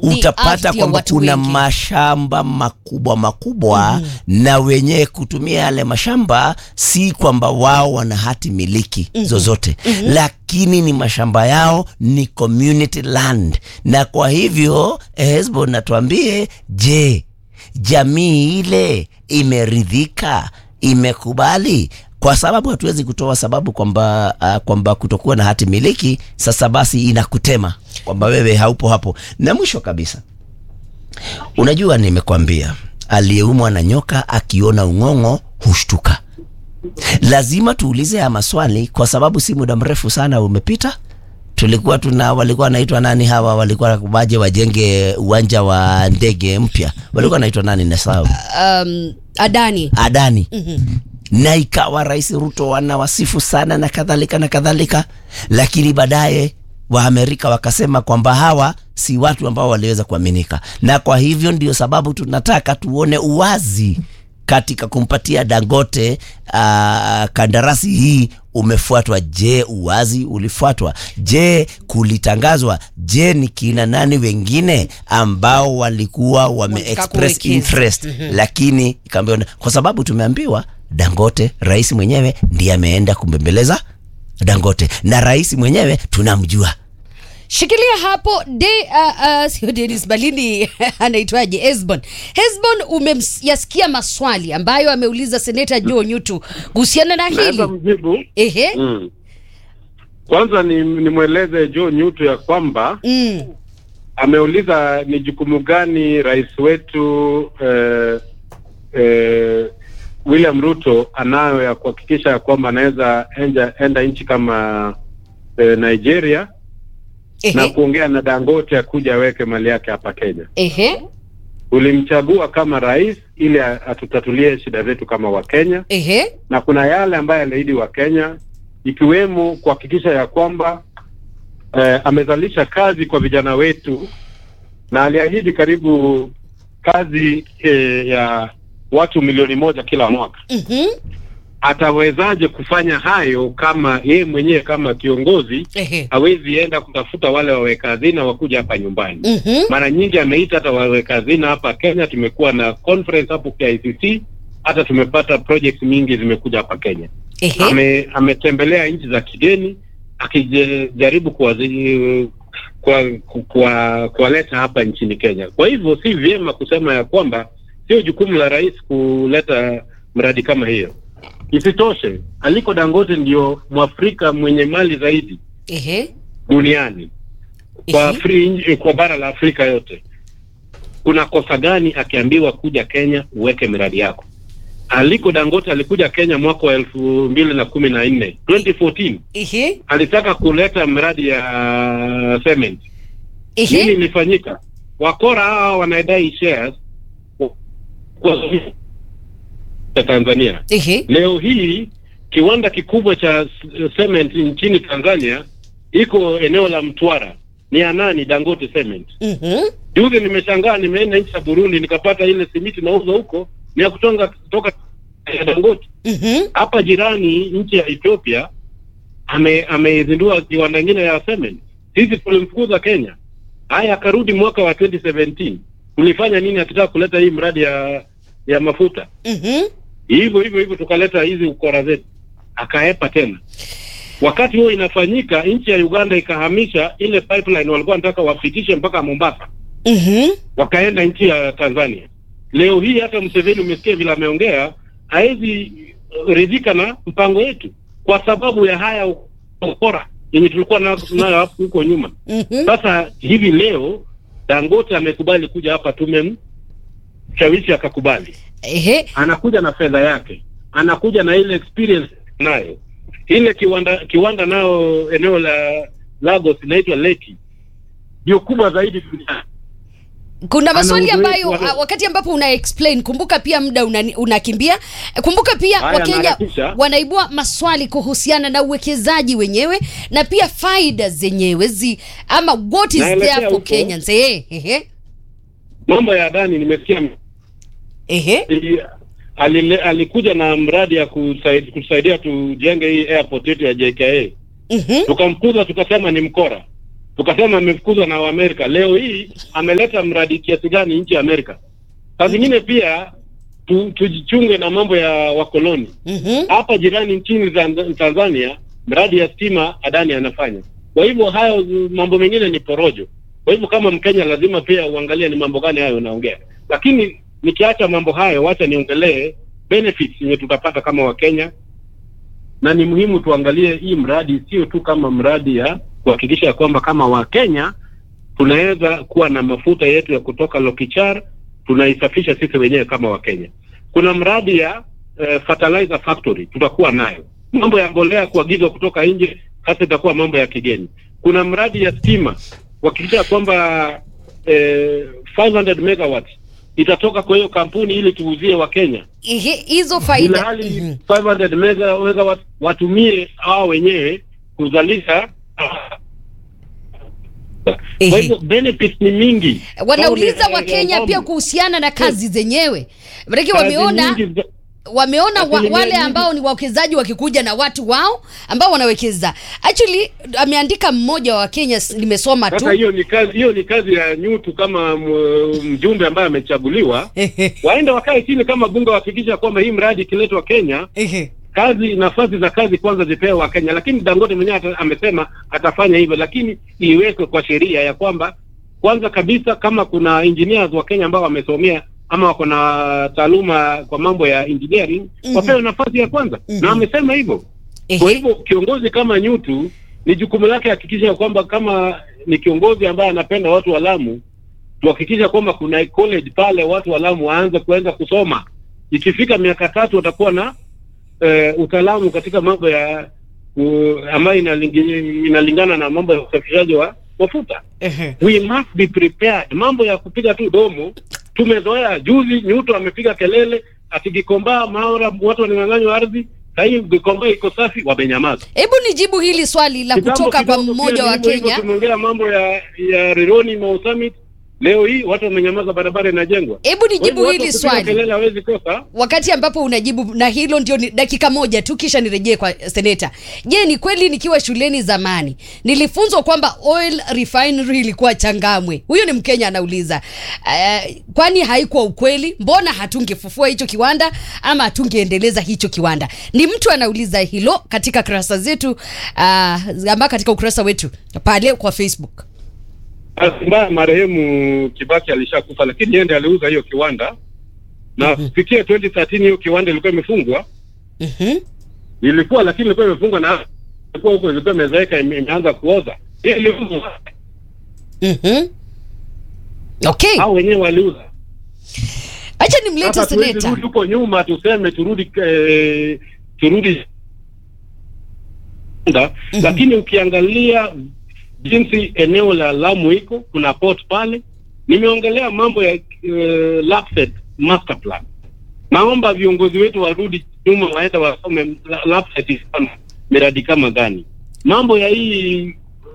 Ni utapata ardhi ya kwamba watu kuna wengi. mashamba makubwa makubwa na wenyewe kutumia yale mashamba si kwamba wao wana hati miliki zozote lakini ni mashamba yao ni community land na kwa hivyo Hezbo natuambie je jamii ile imeridhika imekubali kwa sababu hatuwezi kutoa sababu kwamba uh, kwamba kutokuwa na hati miliki sasa basi inakutema kwamba wewe haupo hapo na mwisho kabisa unajua nimekwambia aliyeumwa na nyoka akiona ung'ong'o hushtuka lazima tuulize haya maswali kwa sababu si muda mrefu sana umepita tulikuwa tuna walikuwa wanaitwa nani hawa walikuwa waje wajenge uwanja wa ndege mpya walikuwa wanaitwa nani nasahau um, Adani Adani na ikawa Rais Ruto wanawasifu sana na kadhalika na kadhalika, lakini baadaye Waamerika wakasema kwamba hawa si watu ambao waliweza kuaminika, na kwa hivyo ndio sababu tunataka tuone uwazi katika kumpatia Dangote uh, kandarasi hii umefuatwa. Je, uwazi ulifuatwa? Je, kulitangazwa? Je, ni kina nani wengine ambao walikuwa wame Wanataka express kuwekeza. interest lakini ikaambiwa kwa sababu tumeambiwa Dangote, rais mwenyewe ndiye ameenda kumbembeleza Dangote na rais mwenyewe tunamjua. shikilia hapo de uh, uh, sio Dennis Balini anaitwaje Hesbon Hesbon umeyasikia maswali ambayo ameuliza seneta Joe Nyutu kuhusiana na Naweza hili mjibu. ehe Mm. Kwanza ni nimweleze Joe Nyutu ya kwamba mm. ameuliza ni jukumu gani rais wetu eh, eh, William Ruto anayo ya kuhakikisha ya kwamba anaweza enda, enda nchi kama eh, Nigeria na ehe kuongea na Dangote akuja aweke mali yake hapa Kenya. ehe Ulimchagua kama rais ili a- atutatulie shida zetu kama Wakenya, ehe na kuna yale ambayo aliahidi wa Kenya ikiwemo kuhakikisha ya kwamba eh, amezalisha kazi kwa vijana wetu, na aliahidi karibu kazi eh, ya watu milioni moja kila mwaka. mhm Atawezaje kufanya hayo kama yeye mwenyewe kama kiongozi ehe hawezi enda kutafuta wale waweka hazina wakuja hapa nyumbani? mhm mara nyingi ameita hata waweka hazina hapa Kenya. Tumekuwa na conference hapo KICC, hata tumepata project mingi zimekuja hapa Kenya. ehe Ame, ametembelea nchi za kigeni akijaribu kuwazi- kwa kwa kuwaleta hapa nchini Kenya. Kwa hivyo si vyema kusema ya kwamba sio jukumu la rais kuleta mradi kama hiyo. Isitoshe, Aliko Dangote ndio Mwafrika mwenye mali zaidi ehe duniani kwa, ehe Afri, kwa bara la Afrika yote. Kuna kosa gani akiambiwa kuja Kenya uweke miradi yako? Aliko Dangote alikuja Kenya mwaka wa elfu mbili na kumi na nne 2014 ehe alitaka kuleta miradi ya cement. Nini ehe ilifanyika? Wakora hawa wanadai shares kwa ya Tanzania. ehe Leo hii kiwanda kikubwa cha s- cement nchini Tanzania iko eneo la Mtwara. Ni ya nani? Dangote Cement. mhm Juzi nimeshangaa, nimeenda nchi ya Burundi nikapata ile simiti nauza huko ni ya kutonga kutoka ya Dangote. mhm Hapa jirani nchi ya Ethiopia ame ameizindua kiwanda kingine ya cement. Sisi tulimfukuza Kenya, haya akarudi mwaka wa 2017 tulifanya nini akitaka kuleta hii mradi ya ya mafuta mhm hivyo hivyo hivyo tukaleta hizi ukora zetu, akaepa tena. Wakati huo inafanyika, nchi ya Uganda ikahamisha ile pipeline walikuwa wanataka wafikishe mpaka Mombasa, mhm wakaenda nchi ya Tanzania. Leo hii hata Museveni umesikia vile ameongea, hawezi uh, ridhika na mpango wetu kwa sababu ya haya ukora yenye tulikuwa na- nayo hapo huko nyuma. mhm Sasa hivi leo Dangote amekubali kuja hapa, tumemshawishi akakubali ehe anakuja na fedha yake, anakuja na ile experience nayo. Ile kiwanda kiwanda nao eneo la Lagos inaitwa Leki, ndio kubwa zaidi duniani. kuna maswali uzoefu ambayo wa- ah, wakati ambapo una explain kumbuka pia muda una- unakimbia kumbuka pia Haya, wakenya naharakisha. wanaibua maswali kuhusiana na uwekezaji wenyewe na pia faida zenyewe zi ama what is Naelekea there for huko. Kenyans eh ehe Mambo ya Adani nimesikia ehe i- alile, alikuja na mradi ya kusaidia, kusaidia tujenge hii airport yetu ya JKA, mhm tukamkuza tukasema ni mkora. tukasema amefukuzwa na Waamerika. Leo hii ameleta mradi kiasi gani nchi ya Amerika? Saa zingine pia tu, tujichunge na mambo ya wakoloni Mhm. hapa jirani nchini Tanz- Tanzania, mradi ya stima Adani anafanya. Kwa hivyo hayo mambo mengine ni porojo. Kwa hivyo kama Mkenya lazima pia uangalie ni mambo gani hayo unaongea, lakini nikiacha mambo hayo, wacha niongelee benefits yenye tutapata kama Wakenya, na ni muhimu tuangalie hii mradi sio tu kama mradi ya kuhakikisha ya kwamba kama Wakenya tunaweza kuwa na mafuta yetu ya kutoka Lokichar tunaisafisha sisi wenyewe kama Wakenya. Kuna mradi ya eh, fertilizer factory tutakuwa nayo. Mambo ya mbolea kuagizwa kutoka nje sasa itakuwa mambo ya kigeni. Kuna mradi ya stima kuhakikisha kwamba eh, 500 megawatts itatoka kwa hiyo kampuni ili tuuzie Wakenya Ihe- hizo ila faida hali Mhm. 500 mega megawatt watumie hao wenyewe kuzalisha ah, Ehe. kwa hivyo benefits ni mingi. wanauliza Kauli, eh, wakenya eh, pia kuhusiana na kazi zenyewe manake kazi wameona nyingi za- wameona wa, Asilimia wale nyingi. ambao ni wawekezaji wakikuja na watu wao ambao wanawekeza actually ameandika mmoja wa Kenya s- nimesoma tu Sasa hiyo ni kazi hiyo ni kazi ya Nyutu kama m- mjumbe ambaye amechaguliwa, waende wakae chini kama bunge, wahakikisha kwamba hii mradi ikiletwa Kenya, kazi nafasi za kazi kwanza zipewe wa Kenya. Lakini Dangote mwenyewe ata- amesema atafanya hivyo, lakini iwekwe kwa sheria ya kwamba kwanza kabisa kama kuna engineers wa Kenya ambao wamesomea ama wako na taaluma kwa mambo ya engineering Mhm. wapewe nafasi ya kwanza, Mhm. na amesema hivyo. Kwa hivyo kiongozi kama Nyutu ni jukumu lake hakikisha kwamba kama ni kiongozi ambaye anapenda watu wa Lamu, tuhakikisha kwamba kuna college pale watu wa Lamu waanze kuanza kusoma. Ikifika miaka tatu watakuwa na eh, utaalamu katika mambo ya uh, ambayo inalingi- inalingana na mambo ya usafirishaji wa mafuta. We must be prepared. Mambo ya kupiga tu domo tumezoea. Juzi Nyuto amepiga kelele ati Gikomba Maura watu wananyang'anywa ardhi. Sasa hii Gikomba iko safi, wamenyamaza. hebu nijibu hili swali la Kitambo kutoka kwa kidogo mmoja pia wa hivyo hivyo Kenya Tumeongea mambo ya ya Rironi Mau Summit. Leo hii watu wamenyamaza, barabara inajengwa. hebu Kwa hivyo nijibu watu hili kupiga swali kelele hawezi kosa. wakati ambapo unajibu na hilo ndio ni dakika moja tu kisha nirejee kwa seneta je ni kweli nikiwa shuleni zamani nilifunzwa kwamba oil refinery ilikuwa changamwe huyu ni mkenya anauliza uh, kwani haikuwa ukweli mbona hatungefufua hicho kiwanda ama hatungeendeleza hicho kiwanda ni mtu anauliza hilo katika kurasa zetu uh, ama katika ukurasa wetu pale kwa facebook Bahati mbaya marehemu Kibaki alishakufa, lakini yeye ndiye aliuza hiyo kiwanda na kufikia 2013 hiyo kiwanda ilikuwa imefungwa, Mhm. ilikuwa lakini ilikuwa imefungwa na ilikuwa huko, ilikuwa imezeeka, ime- imeanza kuoza. Hiyo iliuzwa, Mhm. okay hao wenyewe waliuza. acha nimlete Sasa tuwezi seneta rudi huko nyuma tuseme turudi eh, turudi Uganda, lakini ukiangalia jinsi eneo la Lamu iko, kuna port pale. Nimeongelea mambo ya uh, LAPSSET master plan. Naomba viongozi wetu warudi nyuma, waenda wasome la- LAPSSET ifanya miradi kama gani. Mambo ya hii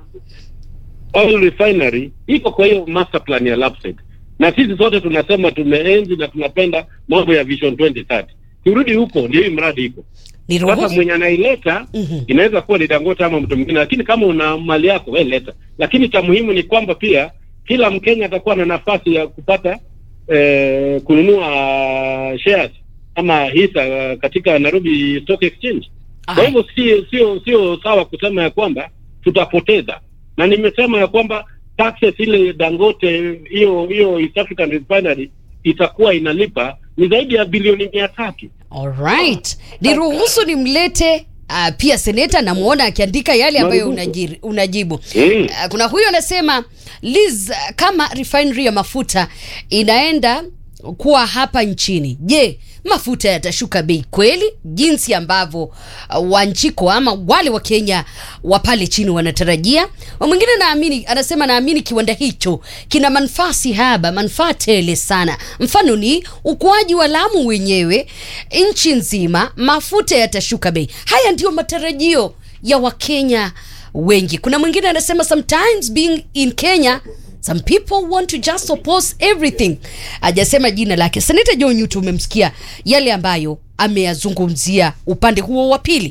oil refinery iko kwa hiyo master plan ya LAPSSET, na sisi sote tunasema tumeenzi na tunapenda mambo ya Vision 2030. Turudi huko, ndio hii mradi iko ni sasa ruhusu mwenye anaileta Mhm. inaweza kuwa ni Dangote ama mtu mwingine, lakini kama una mali yako wewe leta. Lakini cha muhimu ni kwamba pia kila Mkenya atakuwa na nafasi ya kupata eh, kununua shares ama hisa eh, katika Nairobi Stock Exchange. Kwa hivyo sio sio sio sawa kusema ya kwamba tutapoteza, na nimesema ya kwamba taxes ile Dangote hiyo hiyo East African Refinery itakuwa inalipa ni zaidi ya bilioni mia tatu. Alright. Niruhusu nimlete uh, pia seneta namwona akiandika yale ambayo Marufuku. unajiri, unajibu. Mm. Uh, kuna huyo anasema Liz, uh, kama refinery ya mafuta inaenda kuwa hapa nchini, je, mafuta yatashuka bei kweli jinsi ambavyo uh, wanchiko ama wale wa Kenya wa pale chini wanatarajia? Wa Mwingine naamini anasema naamini kiwanda hicho kina manufaa si haba, manufaa tele sana. Mfano ni ukuaji wa Lamu wenyewe, nchi nzima, mafuta yatashuka bei. Haya ndiyo matarajio ya Wakenya wengi. Kuna mwingine anasema sometimes being in Kenya some people want to just oppose everything. Hajasema jina lake. Seneta John Nyutu, umemsikia yale ambayo ameyazungumzia upande huo wa pili.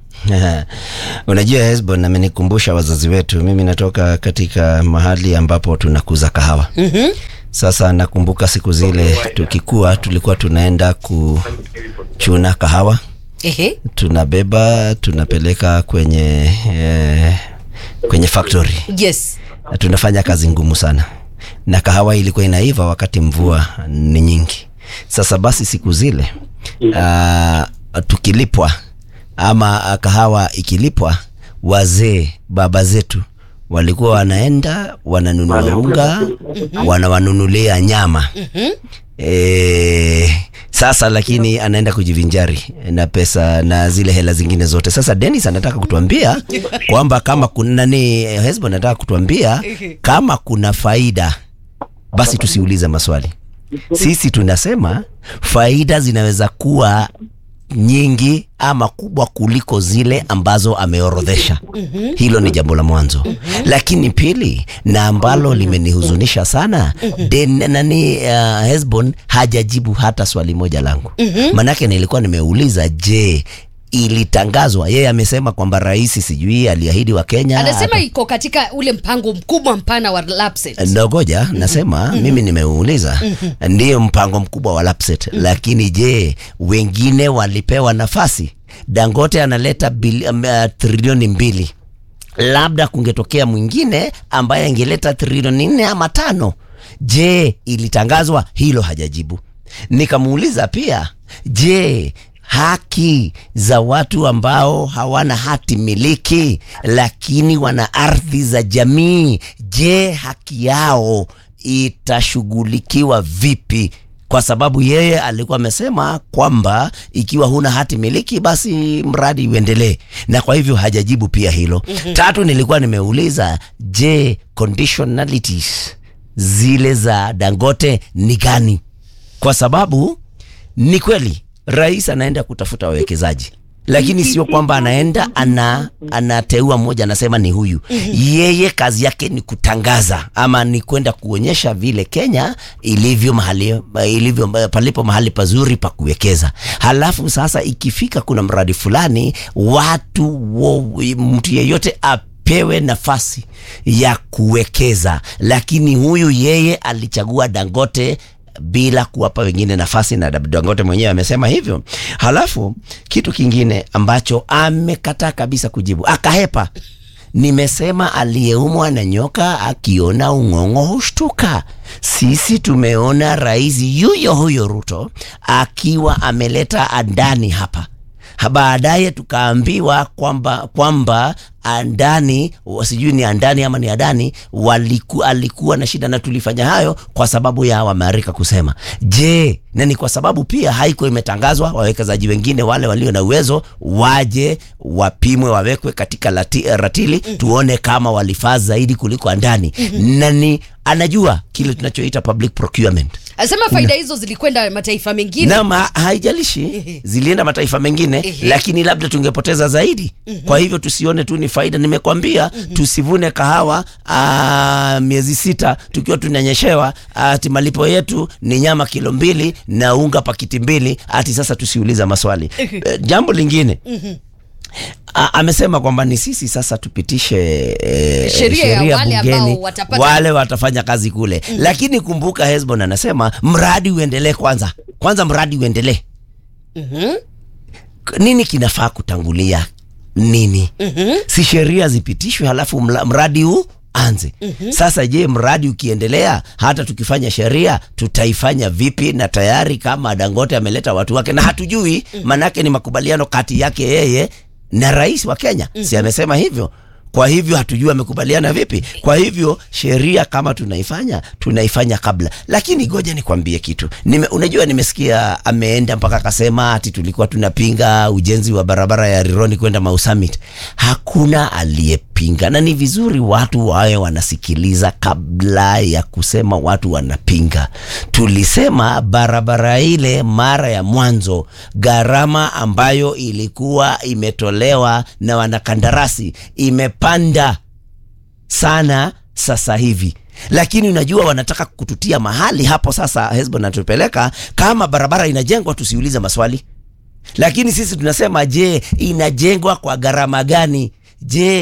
Unajua, Hesbon amenikumbusha wazazi wetu. Mimi natoka katika mahali ambapo tunakuza kahawa. Mhm. Sasa nakumbuka siku zile tukikua, tulikuwa tunaenda kuchuna kahawa, Ehe. tunabeba tunapeleka kwenye eh, kwenye factory Yes. na tunafanya kazi ngumu sana, na kahawa ilikuwa inaiva wakati mvua ni nyingi. Sasa basi siku zile uh, tukilipwa ama ah, kahawa ikilipwa, wazee baba zetu walikuwa wanaenda wananunua unga, wanawanunulia nyama E, sasa lakini anaenda kujivinjari na pesa na zile hela zingine zote. Sasa Dennis anataka kutuambia kwamba kama kuna nani, Hesbo anataka kutuambia kama kuna faida, basi tusiulize maswali. Sisi tunasema faida zinaweza kuwa nyingi ama kubwa kuliko zile ambazo ameorodhesha. Hilo ni jambo la mwanzo, lakini pili, na ambalo limenihuzunisha sana Den, nani uh, Hesbon hajajibu hata swali moja langu. Manake nilikuwa nimeuliza, je, ilitangazwa? Yeye amesema kwamba rais sijui aliahidi wa Kenya Anasema ata- iko katika ule mpango mkubwa mpana wa Lapset. Ndogoja nasema mimi nimeuliza, ndiyo mpango mkubwa wa Lapset, lakini je, wengine walipewa nafasi? Dangote analeta bili, um, uh, trilioni mbili, labda kungetokea mwingine ambaye angeleta trilioni nne ama tano. Je, ilitangazwa? Hilo hajajibu. Nikamuuliza pia, je haki za watu ambao hawana hati miliki lakini wana ardhi za jamii, je, haki yao itashughulikiwa vipi? Kwa sababu yeye alikuwa amesema kwamba ikiwa huna hati miliki basi mradi uendelee, na kwa hivyo hajajibu pia hilo. Tatu, nilikuwa nimeuliza je, conditionalities zile za Dangote ni gani? Kwa sababu ni kweli rais anaenda kutafuta wawekezaji lakini sio kwamba anaenda ana anateua mmoja anasema ni huyu. Yeye kazi yake ni kutangaza ama ni kwenda kuonyesha vile Kenya ilivyo mahali ilivyo palipo mahali pazuri pa kuwekeza. Halafu sasa ikifika kuna mradi fulani, watu wo, mtu yeyote apewe nafasi ya kuwekeza, lakini huyu yeye alichagua Dangote bila kuwapa wengine nafasi, na Dangote mwenyewe amesema hivyo. Halafu kitu kingine ambacho amekataa kabisa kujibu, akahepa. Nimesema aliyeumwa na nyoka akiona ung'ong'o hushtuka. Sisi tumeona rais yuyo huyo Ruto akiwa ameleta Adani hapa baadaye tukaambiwa kwamba kwamba Andani sijui ni Andani ama ni Adani waliku, alikuwa na shida na tulifanya hayo kwa sababu ya Waamerika kusema. Je, na ni kwa sababu pia haikuwa imetangazwa wawekezaji wengine wale walio na uwezo waje wapimwe, wawekwe katika lati, ratili tuone kama walifaa zaidi kuliko Andani. Nani anajua kile tunachoita public procurement. Anasema faida hizo zilikwenda mataifa mengine. Naam, ha- haijalishi zilienda mataifa mengine, Ehe. lakini labda tungepoteza zaidi. Kwa hivyo tusione tu ni faida. Nimekwambia tusivune kahawa aa, miezi sita tukiwa tunanyeshewa, ati malipo yetu ni nyama kilo mbili na unga pakiti mbili, ati sasa tusiuliza maswali. Eh, jambo lingine A, amesema kwamba ni sisi sasa tupitishe e, Sheria ya wale ambao watapata- wale watafanya kazi kule lakini kumbuka Hesbon anasema mradi uendelee kwanza kwanza mradi uendelee Mhm. K- nini kinafaa kutangulia nini si sheria zipitishwe halafu mla- mradi huu anze sasa je mradi ukiendelea hata tukifanya sheria tutaifanya vipi na tayari kama dangote ameleta watu wake na hatujui manake ni makubaliano kati yake yeye na rais wa kenya si amesema hivyo kwa hivyo hatujui amekubaliana vipi kwa hivyo sheria kama tunaifanya tunaifanya kabla lakini goja nikwambie kitu Nime, unajua nimesikia ameenda mpaka akasema ati tulikuwa tunapinga ujenzi wa barabara ya rironi kwenda mau summit hakuna aliyepinga na ni vizuri watu wawe wanasikiliza kabla ya kusema watu wanapinga tulisema barabara ile mara ya mwanzo gharama ambayo ilikuwa imetolewa na wanakandarasi imepanda sana sasa hivi lakini unajua wanataka kututia mahali hapo sasa hesbon natupeleka kama barabara inajengwa tusiulize maswali lakini sisi tunasema je inajengwa kwa gharama gani je